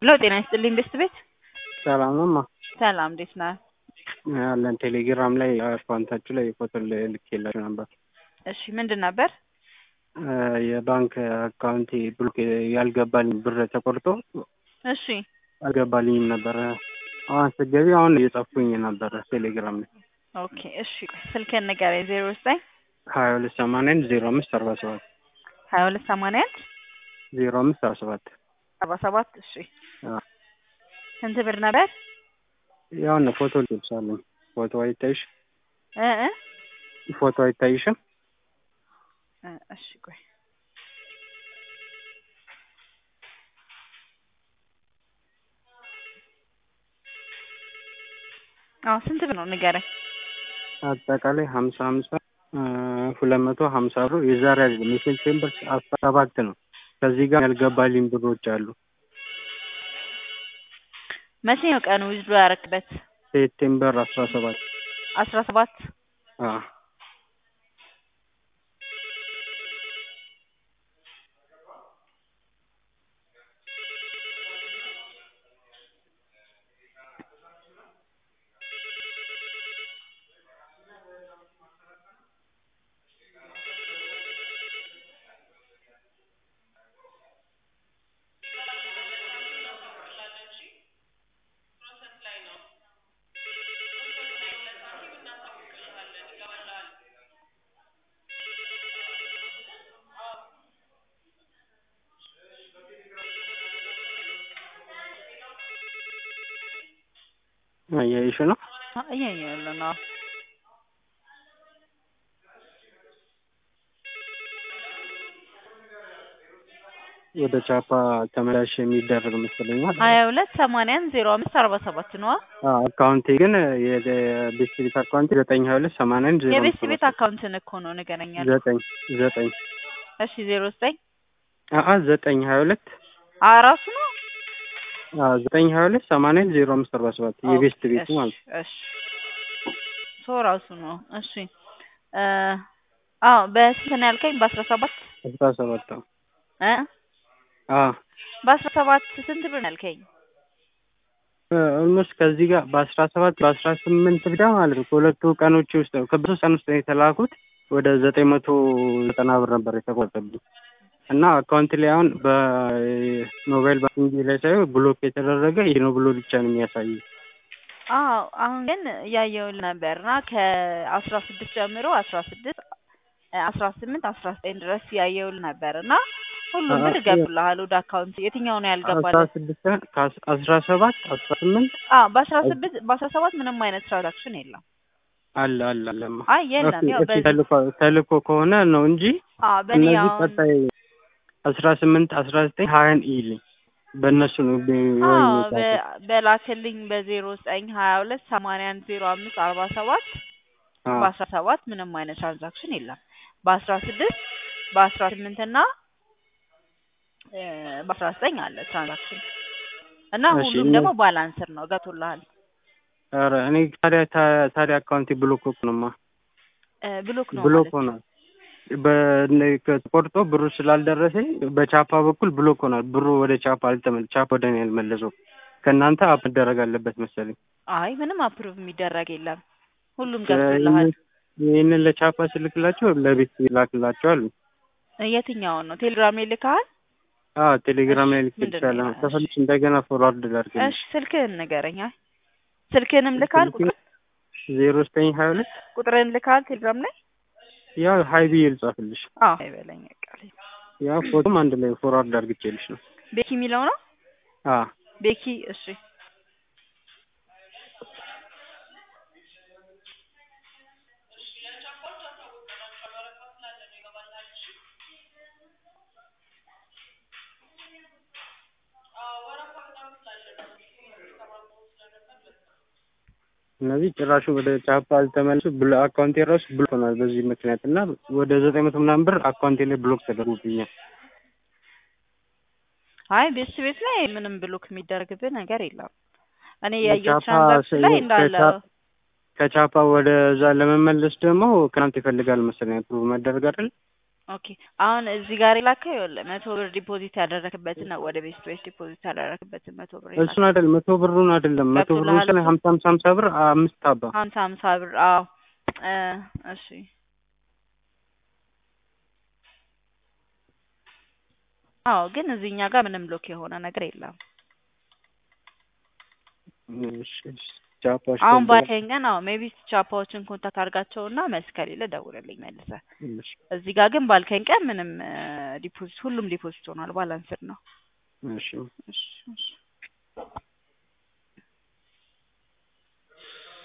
ሄሎ ጤና ይስጥልኝ ቤስት ቤት ሰላም ነው ማ ሰላም እንዴት ነህ? ያለን ቴሌግራም ላይ አካውንታችሁ ላይ ፎቶ ልኬላችሁ ነበር። እሺ ምንድን ነበር? የባንክ አካውንቴ ብሎክ ያልገባልኝ ብር ተቆርጦ እሺ አልገባልኝም ነበረ። አሁን ስትገቢ አሁን እየጻፍኩኝ ነበረ ቴሌግራም ላይ ኦኬ እሺ ስልክህን ንገረኝ ዜሮ ዘጠኝ ሀያ ሁለት ሰማንያ አንድ ዜሮ አምስት አርባ ሰባት ሀያ ሁለት ሰማንያ አንድ ዜሮ አምስት አርባ ሰባት አርባ ሰባት እሺ ስንት ብር ነበር? ያውን ፎቶ ልብሳለኝ ፎቶ አይታይሽ እ እ ፎቶ አይታይሽም? እ እሺ ቆይ አዎ ስንት ብር ነው ንገረኝ። አጠቃላይ ሀምሳ ሀምሳ ሁለት መቶ ሀምሳ ብር የዛሬ አይደለም የሴፕቴምበር አስራ ሰባት ነው። ከዚህ ጋር ያልገባልኝ ብሮች አሉ። መቼ ነው ቀኑ ዊዝድሮ ያረክበት? ሴፕቴምበር አስራ ሰባት አስራ ሰባት አዎ እያየሽ ነው? እያየሁ ያለው ነው። ወደ ቻፓ ተመላሽ የሚደረግ መስለኛል። ሀያ ሁለት ሰማንያን ዜሮ አምስት አርባ ሰባት ነዋ። አካውንቴ ግን የቤስት ቤት አካውንቴ ዘጠኝ ሀያ ሁለት ሰማንያ አንድ ዜሮ የቤስት ቤት አካውንትን እኮ ነው ንገረኛል። ዘጠኝ ዘጠኝ እሺ ዜሮ ዘጠኝ አአ ዘጠኝ ሀያ ሁለት አራሱ ነው ዘጠኝ ሀያ ሁለት ሰማንያ አንድ ዜሮ አምስት አርባ ሰባት የቤስት ቤቱ ማለት ነው። እሺ ሶ ራሱ ነው። እሺ አዎ በስንት ነው ያልከኝ? በአስራ ሰባት አስራ ሰባት ነው። እ አዎ በአስራ ሰባት ስንት ብር ነው ያልከኝ? ኦልሞስት ከዚህ ጋር በአስራ ሰባት በአስራ ስምንት ብቻ ማለት ነው ከሁለቱ ቀኖች ውስጥ ነው ከበሶስት ቀን ውስጥ ነው የተላኩት ወደ ዘጠኝ መቶ ዘጠና ብር ነበር የተቆጠብኝ እና አካውንት ላይ አሁን በሞባይል ባንኪንግ ላይ ሳይሆን ብሎክ የተደረገ ይህ ነው ብሎ ብቻ ነው የሚያሳየው። አዎ አሁን ግን እያየሁልህ ነበር እና ከአስራ ስድስት ጀምሮ አስራ ስድስት አስራ ስምንት አስራ ዘጠኝ ድረስ እያየሁልህ ነበር እና ሁሉም ብር ገብቶልሃል ወደ አካውንት። የትኛው ነው አስራ ያልገባልህ? ስድስት አስራ ሰባት አስራ ስምንት አዎ በአስራ ስድስት በአስራ ሰባት ምንም አይነት ትራንዛክሽን የለም። አለ አለ አለማ አይ የለም። ያው እስኪ በዚህ ተልኮ ተልኮ ከሆነ ነው እንጂ አዎ በእኔ እነዚህ አሁን ቀጣይ አስራ ስምንት አስራ ዘጠኝ ሀያን ኢልኝ በእነሱ ነው ቢ- አዎ ወይ በ- የጻፈው። በላክልኝ በዜሮ ዘጠኝ ሀያ ሁለት ሰማንያ አንድ ዜሮ አምስት አርባ ሰባት አዎ በአስራ ሰባት ምንም አይነት ትራንዛክሽን የለም። በአስራ ስድስት በአስራ ስምንት እና እ በአስራ ዘጠኝ አለ ትራንዛክሽን እና እሺ፣ ሁሉም እኔ- ደግሞ ባላንስር ነው ገብቶልሃል። ኧረ እኔ ታዲያ ታ- ታዲያ አካውንቴ ብሎክ እኮ ነውማ እ ብሎክ ነው ብሎክ ማለት ሆኗል። በ- ተቆርጦ ብሩ ስላልደረሰኝ በቻፓ በኩል ብሎክ ሆኗል። ብሩ ወደ ቻፓ አልተመለ ቻፓ ወደ እኔ አልመለሰው። ከእናንተ አፕ መደረግ አለበት መሰለኝ። አይ ምንም አፕሩቭ የሚደረግ የለም። ሁሉም ገብቶልሃል። ይህንን ለቻፓ ስልክላቸው ለቤት ይላክላቸዋል። የትኛውን ነው ቴሌግራም ላይ ልከሃል? አዎ ቴሌግራም ላይ እሺ፣ ምንድን ልክልሻለሁ። ነው? ከፈልሽ እንደገና ፎርዋርድ ላድርግልሽ። እሺ ስልክህን ንገረኝ። አይ ስልክህንም ልከሃል? ቁጥር ዜሮ ዘጠኝ ሀያ ሁለት ቁጥርህን ልከሃል ቴሌግራም ላይ? ያው ሀይ ብዬ ልጻፍልሽ። አዎ አይበለኝ በቃ። ያው ፎቶም አንድ ላይ ፎርዋርድ አድርግቼልሽ ነው። ቤኪ የሚለው ነው አዎ ቤኪ። እሺ እነዚህ ጭራሹ ወደ ቻፓ አልተመለሱ ብሎ አካውንቴ ራሱ ብሎክ ሆኗል በዚህ ምክንያት እና ወደ ዘጠኝ መቶ ምናምን ብር አካውንቴ ላይ ብሎክ ተደርጎብኛል። አይ ቤት ቤት ላይ ምንም ብሎክ የሚደረግብህ ነገር የለም። እኔ ያየሁት ከቻፓ ትራንዛክሽን ላይ ስ- እንዳለ ከቻ- ከቻፓ ወደዛ ለመመለስ ደግሞ ክናንት ይፈልጋል መሰለኝ አፕሩቭ መደረግ አይደል? ኦኬ አሁን እዚህ ጋር የላከው ይኸውልህ መቶ ብር ዲፖዚት ያደረክበትን ነው ወደ ቤስት ቤት ዲፖዚት ያደረክበትን መቶ ብር የላከው እሱን አይደለም መቶ ብሩን አይደለም መቶ ብሩን ገብቶልሃል ስለ እሱ? ሀምሳ ሀምሳ ሀምሳ ብር አምስት አባ ሀምሳ ሀምሳ ብር አዎ እ እሺ አዎ ግን እዚህኛ ጋር ምንም ሎክ የሆነ ነገር የለም እሺ፣ እሺ። ቻፓሽ አሁን ከዛ- ባልከኝ ቀን አዎ ሜቢ ቻፓዎችን ኮንታክት አድርጋቸውና መልስ ከሌለ ደውልልኝ መልሰህ እሺ፣ እዚህ ጋር ግን ባልከኝ ቀን ምንም ዲፖዚት ሁሉም ዲፖዚት ሆኗል ባላንስድ ነው እሺ እሺ እሺ